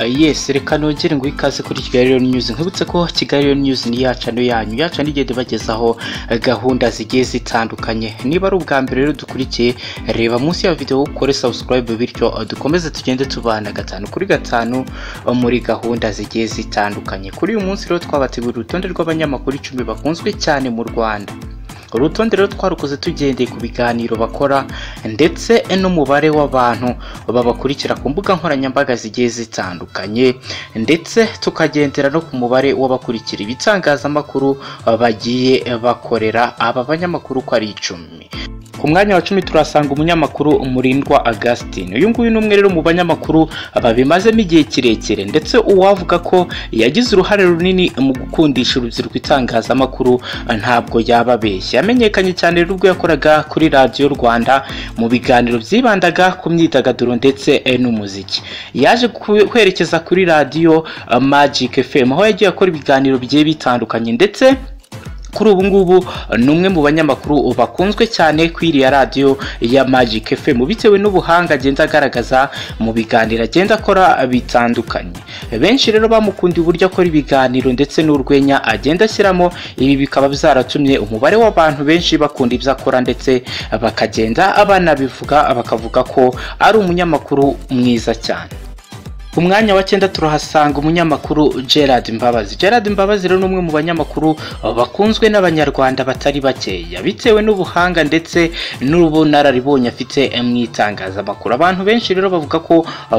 Uh, yes reka nongere ngo ikaze kuri kigali rero news nkibutse ko kigali rero news ni yacu no yanyu yacu nigenda ibagezaho uh, gahunda zigiye zitandukanye niba ari ubwa mbere rero dukurikiye reba munsi ya video ukore subscribe bityo uh, dukomeze tugende tubana gatanu kuri gatanu muri gahunda zigiye zitandukanye kuri uyu munsi rero twabateguriye urutonde rw'abanyamakuru icumi bakunzwe cyane mu rwanda urutonde rero twarukoze tugendeye ku biganiro bakora ndetse n'umubare w'abantu babakurikira ku mbuga nkoranyambaga zigiye zitandukanye ndetse tukagendera no ku mubare w'abakurikira ibitangazamakuru bagiye bakorera aba banyamakuru uko ari icumi ku mwanya wa cumi turasanga umunyamakuru murindwa augustin uyu nguyu ni umwe rero mu banyamakuru babimazemo igihe kirekire ndetse uwavuga ko yagize uruhare runini mu gukundisha urubyiruko itangazamakuru ntabwo yaba abeshya yamenyekanye cyane ubwo yakoraga kuri radiyo rwanda mu biganiro byibandaga ku myidagaduro ndetse n'umuziki yaje kwerekeza kuri radiyo magic fm aho yagiye akora ibiganiro bigiye bitandukanye ndetse kuri ubu ngubu ni umwe mu banyamakuru bakunzwe cyane ku iriya radiyo ya magic fm bitewe n'ubuhanga agenda agaragaza mu biganiro agenda akora bitandukanye benshi rero bamukundiye uburyo akora ibiganiro ndetse n'urwenya agenda ashyiramo ibi bikaba byaratumye umubare w'abantu benshi bakunda ibyo akora ndetse bakagenda abanabivuga bakavuga ko ari umunyamakuru mwiza cyane ku mwanya wa cyenda turahasanga umunyamakuru gerard mbabazi gerard mbabazi rero ni umwe mu banyamakuru bakunzwe n'abanyarwanda batari bakeya bitewe n'ubuhanga ndetse n'ubunararibonye afite mu itangazamakuru abantu benshi rero bavuga ko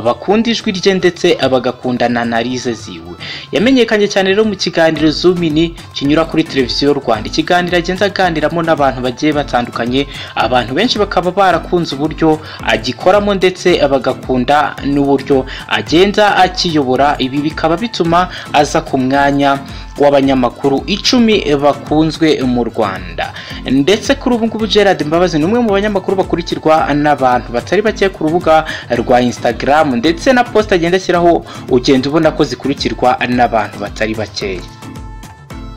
bakunda ijwi rye ndetse bagakundana na rize ziwe yamenyekanye cyane rero mu kiganiro zumini kinyura kuri televiziyo rwanda ikiganiro agenda aganiramo n'abantu bagiye batandukanye abantu benshi bakaba barakunze uburyo agikoramo ndetse bagakunda n'uburyo agenda agenda akiyobora ibi bikaba bituma aza ku mwanya w'abanyamakuru icumi bakunzwe mu rwanda ndetse kuri ubu ngubu gerard mbabazi ni umwe mu banyamakuru bakurikirwa n'abantu batari bake ku rubuga rwa instagram ndetse na posita agenda ashyiraho ugenda ubona ko zikurikirwa n'abantu batari bakeya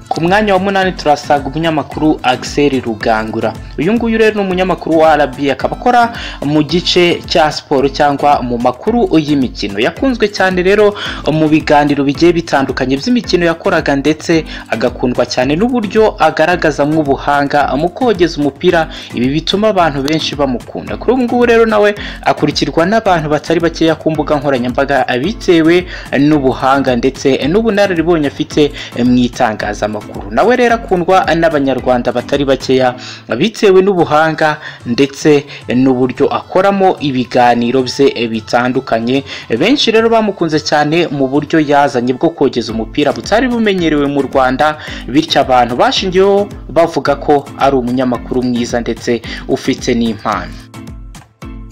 ku mwanya wa munani turasanga umunyamakuru Axel Rugangura uyu nguyu rero ni umunyamakuru wa RB akaba akora mu gice cya siporo cyangwa mu makuru y'imikino yakunzwe cyane rero mu biganiro bigiye bitandukanye by'imikino yakoraga ndetse agakundwa cyane n'uburyo agaragazamo ubuhanga mu kogeza umupira ibi bituma abantu benshi bamukunda kuri ubu ngubu rero nawe akurikirwa n'abantu batari bakeya ku mbuga nkoranyambaga bitewe n'ubuhanga ndetse n'ubunararibonye afite mu itangazamakuru amakuru nawe rero akundwa n'abanyarwanda batari bakeya bitewe n'ubuhanga ndetse n'uburyo akoramo ibiganiro bye bitandukanye benshi rero bamukunze cyane mu buryo yazanye bwo kogeza umupira butari bumenyerewe mu rwanda bityo abantu bashingiyeho bavuga ko ari umunyamakuru mwiza ndetse ufite n'impano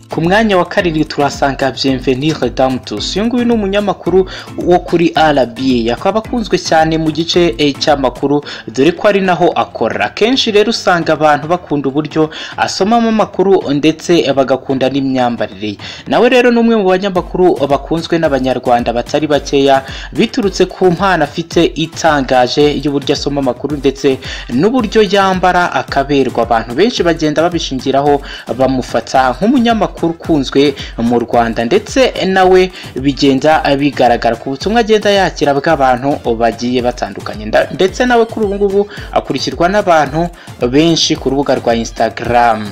ku mwanya wa karindwi turasanga bienvenire damutus uyu nguyu ni umunyamakuru wo kuri rba akaba akunzwe cyane mu gice cy'amakuru dore ko ari naho akora akenshi rero usanga abantu bakunda uburyo asomamo amakuru ndetse bagakunda n'imyambarire ye nawe rero ni umwe mu banyamakuru bakunzwe n'abanyarwanda batari bakeya biturutse ku mpano afite itangaje y'uburyo asoma amakuru ndetse n'uburyo yambara akaberwa abantu benshi bagenda babishingiraho bamufata nk'umunyamakuru amakuru ukunzwe mu rwanda ndetse nawe bigenda bigaragara ku butumwa agenda yakira bw'abantu bagiye batandukanye ndetse nawe kuri ubu ngubu akurikirwa n'abantu benshi ku rubuga rwa instagram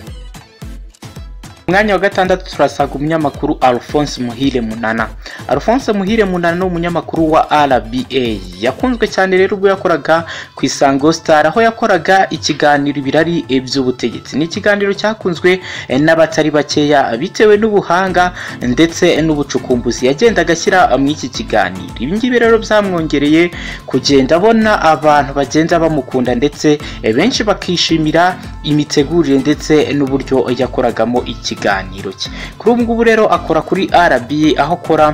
mwanya wa gatandatu turasanga umunyamakuru alphonse muhire munana alphonse muhire munana ni umunyamakuru wa rba yakunzwe cyane rero ubwo yakoraga ku isango star aho yakoraga ikiganiro ibirari by'ubutegetsi ni ikiganiro cyakunzwe n'abatari bakeya bitewe n'ubuhanga ndetse n'ubucukumbuzi yagendaga ashyira mu iki kiganiro ibi ngibi rero byamwongereye kugenda abona abantu bagenda bamukunda ndetse benshi bakishimira imitegurire ndetse n'uburyo yakoragamo iki ikiganiro cye kuri ubu ngubu rero akora kuri rba aho akora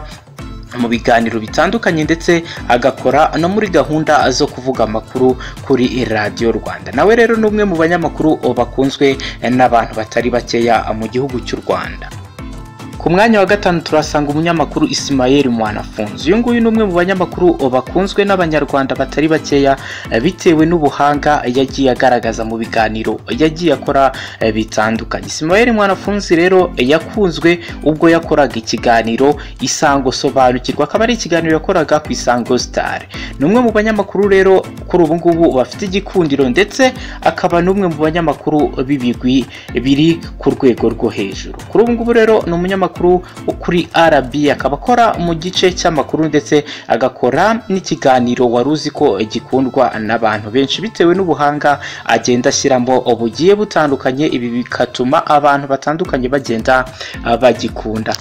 mu biganiro bitandukanye ndetse agakora no muri gahunda zo kuvuga amakuru kuri radiyo rwanda nawe rero ni umwe mu banyamakuru bakunzwe n'abantu batari bakeya mu gihugu cy'u rwanda ku mwanya wa gatanu turasanga umunyamakuru isimayeri mwanafunzi uyu nguyu ni umwe mu banyamakuru bakunzwe n'abanyarwanda batari bakeya eh, bitewe n'ubuhanga yagiye agaragaza mu biganiro yagiye akora eh, bitandukanye isimayeri mwanafunzi rero eh, yakunzwe ubwo yakoraga ikiganiro isango sobanukirwa akaba ari ikiganiro yakoraga ku isango sitari ni umwe mu banyamakuru rero kuri ubu ngubu bafite igikundiro ndetse akaba n'umwe mu banyamakuru b'ibigwi biri ku rwego rwo hejuru kuri ubu ngubu rero ni umunyamakuru wo kuri rb akaba akora mu gice cy'amakuru ndetse agakora n'ikiganiro wari uzi ko gikundwa n'abantu benshi bitewe n'ubuhanga agenda ashyiramo bugiye butandukanye ibi bigatuma abantu batandukanye bagenda ah, bagikunda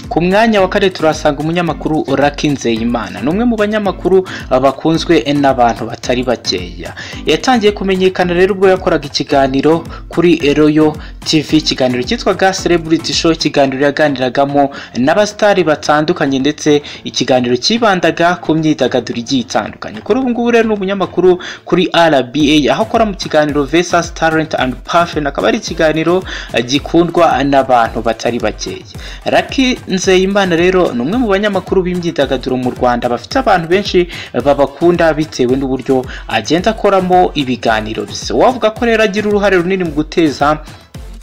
ku mwanya wa kane turahasanga umunyamakuru Lucky Nzeyimana ni umwe mu banyamakuru ah, bakunzwe n'abantu batari bakeya yatangiye kumenyekana rero ubwo yakoraga ikiganiro kuri Royal TV ikiganiro cyitwaga Celebrity Show ikiganiro yaganiragamo n'abasitari batandukanye ndetse ikiganiro cyibandaga ku myidagaduro igiye itandukanye kuri ubu ngubu rero ni umunyamakuru kuri RBA aho akora mu kiganiro Versus Talent and Passion akaba ari ikiganiro ah, gikundwa n'abantu batari bakeya Lucky Nzeyimana rero ni umwe mu banyamakuru b'imyidagaduro mu Rwanda bafite abantu benshi babakunda bitewe n'uburyo agenda akoramo ibiganiro bye wavuga ko rero agira uruhare runini mu guteza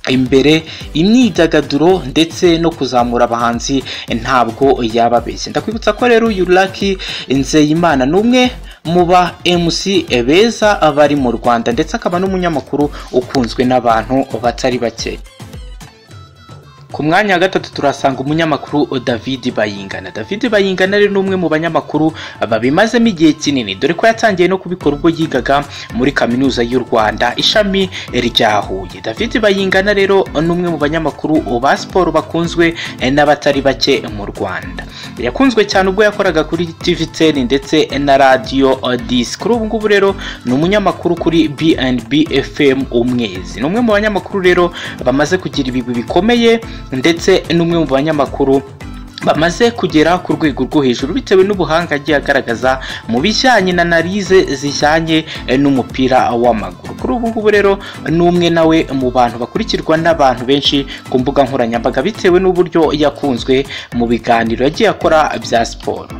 imbere imyidagaduro ndetse no kuzamura abahanzi ntabwo yaba abeshya ndakwibutsa ko rero uyu Lucky Nzeyimana ni umwe mu ba MC beza bari mu Rwanda ndetse akaba n'umunyamakuru ukunzwe n'abantu batari bake ku mwanya wa gatatu turasanga umunyamakuru david bayingana david bayingana rero ni umwe mu banyamakuru babimazemo igihe kinini dore ko yatangiye no kubikora ubwo yigaga muri kaminuza y'u rwanda ishami rya huye david bayingana rero ni umwe mu banyamakuru ba siporo bakunzwe n'abatari bake mu rwanda yakunzwe cyane ubwo yakoraga kuri tv ten ndetse na radiyo disi kuri ubu ngubu rero ni umunyamakuru kuri bnb fm umwezi ni umwe mu banyamakuru rero bamaze kugira ibigwi bikomeye ndetse n'umwe mu banyamakuru bamaze kugera ku rwego rwo hejuru bitewe n'ubuhanga agiye agaragaza mu bijyanye na analize zijyanye eh, n'umupira w'amaguru kuri ubu ngubu rero ni umwe nawe mu bantu bakurikirwa n'abantu benshi ku mbuga nkoranyambaga bitewe n'uburyo yakunzwe mu biganiro yagiye akora bya siporo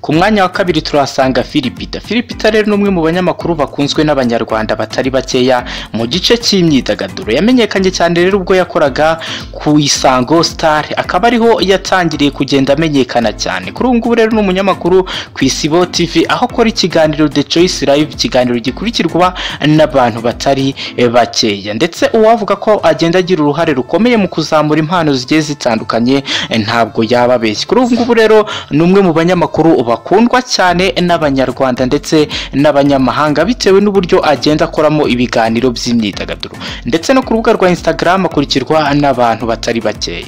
ku mwanya wa kabiri turahasanga Filipita Filipita rero ni umwe mu banyamakuru bakunzwe n'abanyarwanda batari bakeya mu gice cy'imyidagaduro yamenyekanye cyane rero ubwo yakoraga ku Isango Star akaba ariho yatangiriye kugenda amenyekana cyane kuri ubu ngubu rero ni umunyamakuru ku Isibo TV aho akora ikiganiro The Choice Live ikiganiro gikurikirwa n'abantu batari eh, bakeya ndetse uwavuga ko agenda agira uruhare rukomeye mu kuzamura impano zigiye zitandukanye eh, ntabwo yaba abeshya kuri ubu ngubu rero ni umwe mu banyamakuru bakundwa cyane n'abanyarwanda ndetse n'abanyamahanga bitewe n'uburyo agenda akoramo ibiganiro by'imyidagaduro ndetse no ku rubuga rwa instagram akurikirwa n'abantu batari bakeya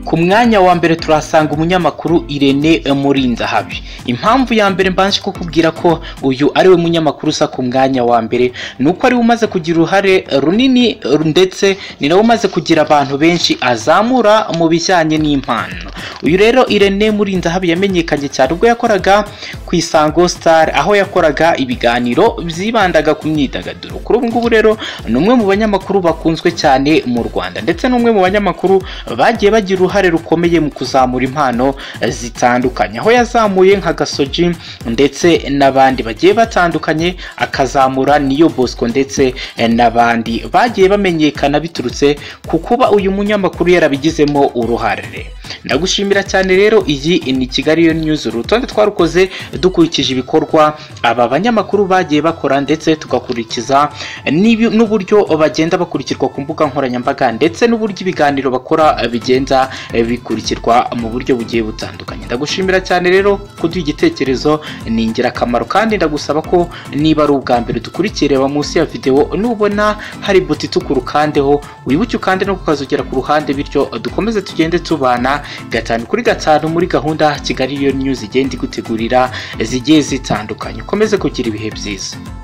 ku mwanya wa mbere turahasanga umunyamakuru irene murindahabi impamvu ya mbere mbanje kukubwira ko uyu ari we munyamakuru usa ku mwanya wa mbere ni uko ariwe umaze kugira uruhare runini ndetse ni nawe umaze kugira abantu benshi azamura mu bijyanye n'impano uyu rero irene murindahabi yamenyekanye cyane ubwo yakoraga ku isango star aho yakoraga ibiganiro byibandaga ku myidagaduro kuri ubu ngubu rero ni umwe mu banyamakuru bakunzwe cyane mu rwanda ndetse n'umwe mu banyamakuru bagiye bagira uruhare uruhare rukomeye mu kuzamura impano eh, zitandukanye aho yazamuye nka gasoji ndetse n'abandi bagiye batandukanye akazamura niyo bosco ndetse eh, n'abandi bagiye bamenyekana biturutse ku kuba uyu munyamakuru yarabigizemo uruhare ndagushimira cyane rero iyi ni kigali yo news urutonde twarukoze dukurikije ibikorwa aba banyamakuru bagiye bakora ndetse tugakurikiza n'ibi- n'uburyo bagenda bakurikirwa ku mbuga nkoranyambaga ndetse n'uburyo ibiganiro bakora eh, bigenda eh, bikurikirwa mu buryo bugiye butandukanye ndagushimira cyane rero kuduha igitekerezo ni ingirakamaro kandi ndagusaba ko niba ari ubwa mbere dukurikira reba munsi ya videwo nubona hari buti itukurukandeho wibuke ukande no kukazogera ku ruhande bityo dukomeze tugende tubana gatanu kuri gatanu muri gahunda kigali yo news igenda igutegurira zigiye zitandukanye ukomeze kugira ibihe byiza